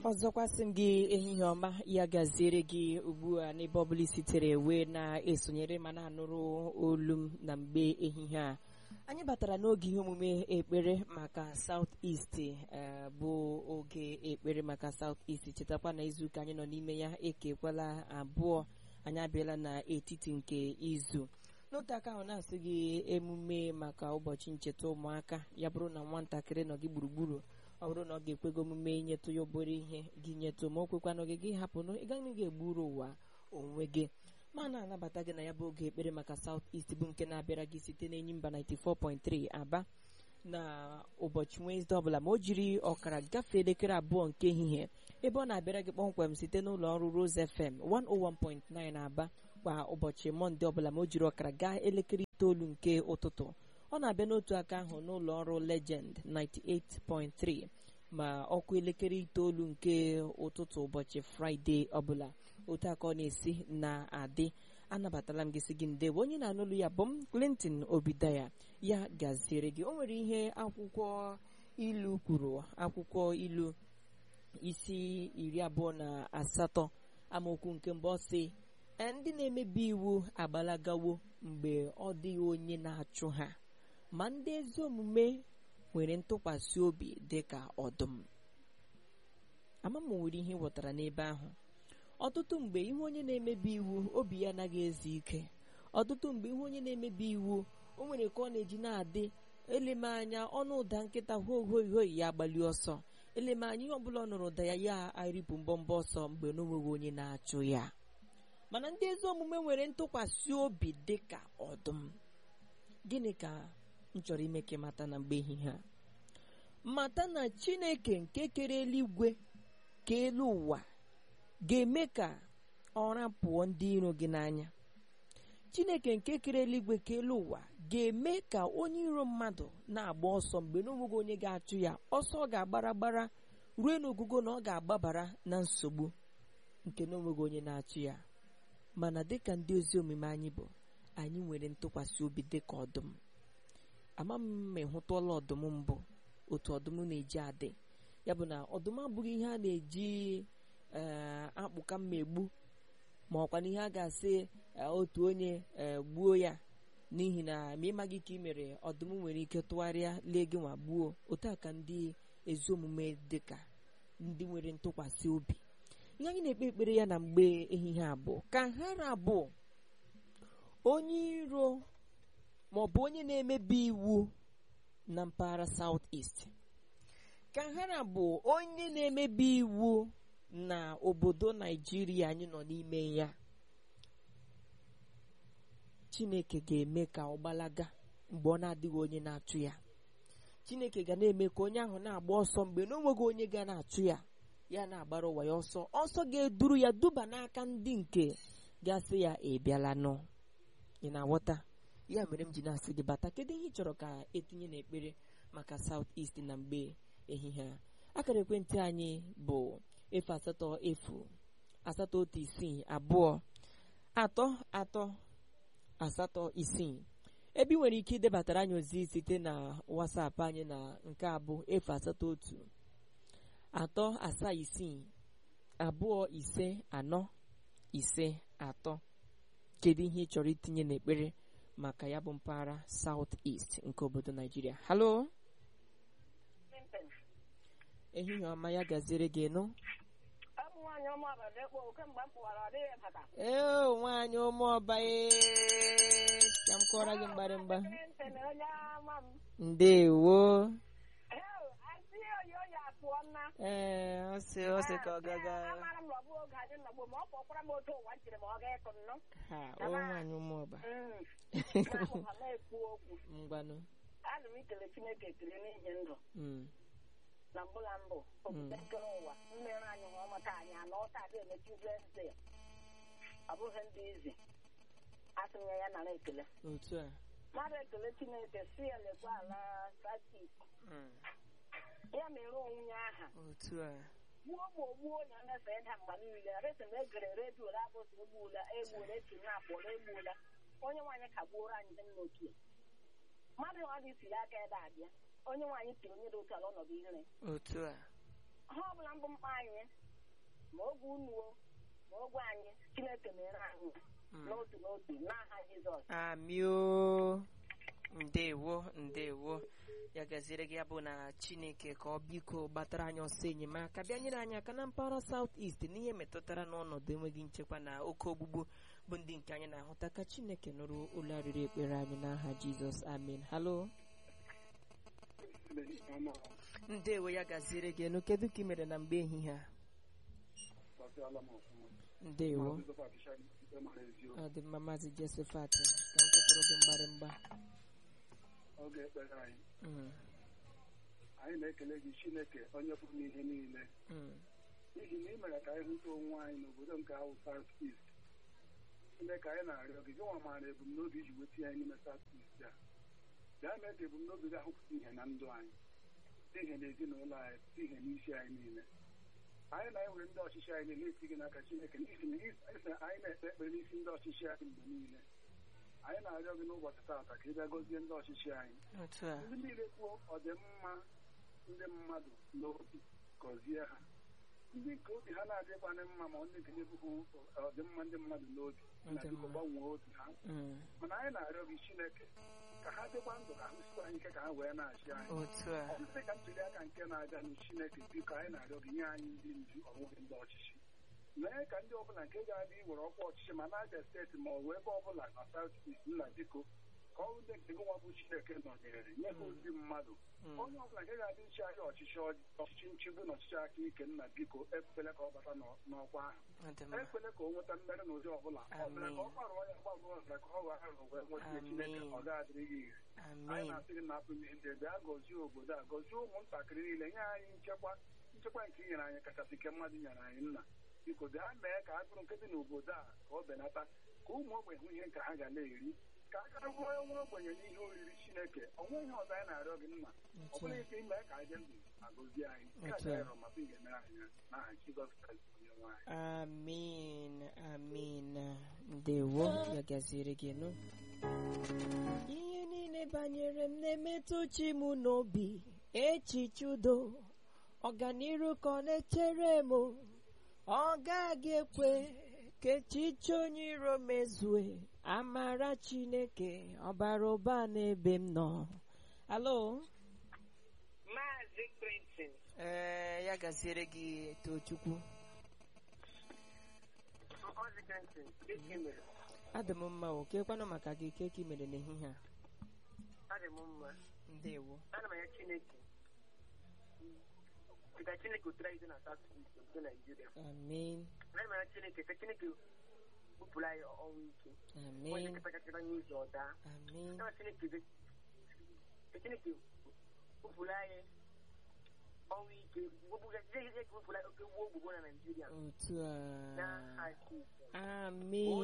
ọzọkwa sị m gị ehihie ọma ya gaziere gị ugbu a n'ebe ọbụla sitere wee na-esonyere ma na-anụrụ olu m na mgbe ehihie a anyị batara n'oge ihe omume ekpere maka South East bụ oge ekpere maka South East chetakwa na izuụka anyị nọ n'ime ya ekekwala abụọ anyị abịala n'etiti nke izu n'otu aka ahụ na-asị gị emume maka ụbọchị ncheta ụmụaka ya bụrụ na nwatakịrị nọ gị gburugburu ọ bụrụ na ọ ga-ekwego omume inyetụ ya obere ihe gị nyetụ ma o kwekwana gị gị hapụ na ị gaghị ga-egburu ụwa onwe gị ma na-anabata gị na ya bụ oge ekpere maka South East bụ nke na-abịara gị site n'enyi mba 94.3 Aba na ụbọchị Wenesde ọbụla ma o jiri ọkara gafee elekere abụọ nke ehihie ebe ọ na-abịara gị kpọmkwem site n'ụlọ ọrụ Rose FM 101.9 Aba kwa ụbọchị Mọnde ọbụla ma o jiri ọkara gaa elekere itoolu nke ụtụtụ ọ na-abịa n'otu aka ahụ n'ụlọ ọrụ Legend 98.3 ma ọkụ elekere itoolu nke ụtụtụ ụbọchị Fraịde ọbụla otu aka ọ na-esi na-adị anabatala m gị sị gị ndewo onye na-anụlụ ya bụ m Clinton Obidaya ya gaziere gị o nwere ihe akwụkwọ ilu kwuru akwụkwọ ilu isi iri abụọ na asatọ amaokwu nke mbụ ọ sị ndị na-emebi iwu agbalagawo mgbe ọ dịghị onye na-achụ ha ma ndị ezi omume nwere ntụkwasị obi dị ka ọdụm ama m nwere ihe ghọtara n'ebe ahụ ọtụtụ mgbe ihe onye na-emebi iwu obi ya anaghị ezu ike ọtụtụ mgbe ihe onye na-emebi iwu o nwere ka ọ na-eji na-adị eleme anya ọnụ ụda nkịta hohoihoi ya agbali ọsọ eleme anya ihe ọbụla ọ nụrụ ụda ya ya arịpụ mbọmbọ ọsọ mgbe na onweghị onye na-achụ ya mana ndị ezi omume nwere ntụkwasị obi dị ka ọdụm gịnị ka m chọrọ ime ka mata na mgbe ehihie a mata na chineke nke kere eluigwe ka elu ụwa ga-eme ka ọra pụọ ndị iro gị n'anya chineke nke kere eluigwe ka elu ụwa ga-eme ka onye iro mmadụ na-agba ọsọ mgbe n'onweghị onye ga-achụ ya ọsọ ọ ga-agbara gbara ruo n'ogugo na ọ ga-agbabara na nsogbu nke n'onweghị onye na-achụ ya mana dịka ndị ezi omume anyị bụ anyị nwere ntụkwasị obi dịka ọdụm ama m ma ịhụtụọla ọdụm mbụ otu ọdụm na-eji adị ya bụ na ọdụm abụghị ihe a na-eji akpụka mma egbu ma ọkwa na ihe a ga-asị otu onye gbuo ya n'ihi na ma ịmaghị ka ị mere ọdụm nwere ike tụgharịa lee gị nwa gbuo otu a ka ndị ezi omume dịka ndị nwere ntụkwasị obi ihe anyị na-ekpe ekpere ya na mgbe ehihie abụọ ka hara abụọ onye iro ma ọ bụ onye na-emebi iwu na mpaghara South East ka hara bụ onye na-emebi iwu na obodo Naijiria anyị nọ n'ime ya Chineke ga-eme ka ọ gbalaga mgbe ọ na-adịghị onye na-achụ ya Chineke ga na-eme ka onye ahụ na-agba ọsọ mgbe na onweghị onye ga na-achụ ya ya na-agbara ụwa ya ọsọ ọsọ ga-eduru ya duba n'aka ndị nke ga-asị ya ị bịala nụ ị na-aghọta ya mere m ji na-asị gị bata kedu ihe ị chọrọ ka etinye n'ekpere maka South East na mgbe ehihie a akara ekwentị anyị bụ efu asatọ efu asatọ otu isii abụọ atọ atọ asatọ isii ebe ị nwere ike idebatara anyị ozi site na WhatsApp anyị na nke abụ efu asatọ otu atọ asaa isii abụọ ise anọ ise atọ kedu ihe ị chọrọ itinye n'ekpere maka ya bụ mpaghara South East nke obodo Naijiria halo ehihie ọma ya gaziere gị nụ ee nwaanyị ụmụọba ka m kọrọ gị mgbarịmgba ndewo ee ọ sị ọ sị ka ọ gaga ha o nwaanyị ụmụọba ngwanụ ana m ikele chineke ekele n'ihi ndụ na mbụ na mbụ obodo nkere ụwa mmere anyị nwa ọmata anyị anọ ọta adị emechi Wednesday ọ bụghị ndị izi asị m ya ya nara ekele otu a mmadụ ekele chineke si ya lekwa ala satis ya mere onwe aha otu a gbuo ma ogbuo onye na-efe ịda mgbe niile resi m egere redio abụsị egbuola egbuola eti na akpọrọ egbuola onye nwaanyị kagbuoro anyị dị n'otu mmadụ ọ dị siri aka ebe abịa onye nwaanyị tiri onye dị otu ala ọnọdụ ire otu a ha ọbụla mbụ mkpa anyị ma oge unuo ma oge anyị chineke mere anyị n'otu n'otu n'aha jizọs amio ndewo ndewo ya gaziere gị ya bụ na chineke ka ọ biko gbatara anyị ọsọ enyemaka bịa nyere anyị aka na mpaghara South East n'ihe metụtara n'ọnọdụ enweghị nchekwa na oke ogbugbu bụ ndị nke anyị na-ahụta ka chineke nụrụ ụlọ arịrị ekpere anyị n'aha jizọs amen halo ndewo ya gaziere gị enu kedu ka ị mere na mgbe ehihie a ndewo ọ dị mma maazị Josephat ka m kụpụrụ gị mgbarịmgba oge ekpere anyị Mm, anyị na-ekele gị chineke onye pụrụ n'ihe niile mm, n'ihi na ị mere ka anyị hụta onwe anyị n'obodo nke ahụ South East chineke anyị na-arịọ gị gị nwa maara ebumnobi iji weta anyị n'ime South East a bịa mee ka ebumnobi gị ahụpụta ihe na ndụ anyị ihe na ezinụlọ anyị ihe n'isi anyị niile anyị na-ewere ndị ọchịchị anyị niile eti gị n'aka chineke n'ihi na ị- anyị na-ekpe ekpere n'isi ndị ọchịchị anyị mgbe niile anyị na-arịọ gị n'ụbọchị taata ka ị bịa gọzie ndị ọchịchị anyị otu a ndị niile kwuo ọdịmma ndị mmadụ n'obi gọzie ha ndị nke obi ha na-adịkwanị mma ma ndị nke na-ebughị ọdịmma ndị mmadụ n'obi na Ọdịmma. biko gbanwee obi ha Mm, mana anyị na-arịọ gị chineke ka ha dịkwa ndụ ka ha sikwa anyị ike ka ha wee na-achị anyị otu a ọ dị ka ntuli aka nke na-aga nụ chineke biko anyị na-arịọ gị nye anyị ndị ndu ọbụghị ndị ọchịchị mee ka ndị ọbụla nke ga-adị iwere ọkwa ọchịchị ma na-abịa steeti ma ọ bụ ebe ọbụla na South East nna biko ka ọ ndị nke gị nwa bụ chineke nọnyere nye ha ozi mmadụ Mm, onye ọbụla nke ga-adị iche anyị ọchịchị ọjị- ọchịchị nchigbu na ọchịchị aka ike nna biko ekwela ka ọ bata n'ọ- n'ọkwa ahụ ọ dị mma ekwela ka o nweta mmeri n'ụdị ọbụla ọbụla ka ọ gbarụọ ya gbarụọ ọbụla ka ọ ghara arụ wee nweta chineke ọ ga-adịrị gị ire anyị amen na-asị gị na apụ ihe ndị bịa gọzie obodo a gọzie ụmụntakịrị niile nye anyị nchekwa nchekwa nke i nyere anyị kachasị nke mmadụ nyere anyị nna biko bịa mee ka agụrụ nke dị n'obodo a ka ọ benata ka ụmụ ogbenye hụ ihe nke ha ga na-eri ka a ga rụọ nwa ogbenye n'ihe oriri chineke ọ nweghị ihe ọzọ anyị na-arịọ gị nna ọ otu bụrụ a ike ime ka anyị dị ndụ ma gọzie anyị nke a Otu a. ga-arịọ maka ị ga-emere anyị ya n'aha Jizọs Kraịst onye nwe anyị amen amen ndewo ya gaziere gị nụ ihe niile banyere m na-emetụ chi m n'obi echiche udo ọganiru ka ọ na-echere m ọ gaghị ekwe ka echiche onye iro mezue amara chineke ọbara ụba n'ebe m nọ alo maazị Clinton ee ya gaziere gị tochukwu maazị Clinton dịka mere adị m mma o kekwanụ maka gị ke ka ị mere n'ehihie a adị m mma ndewo ana m anya chineke ka chineke otere anyị na South East obodo Naijiria amen ana m anya chineke ka chineke bupụrụ anyị ọnwụ ike onye amen nkịta kachara anyị ụzọ ọ daa amen na chineke dị- ka chineke bupụrụ anyị ọnwụ ike wepụga ihe ihe ka bupụrụ anyị oke wuo ogbugbo na Naijiria otu a n'aha Jizọs amen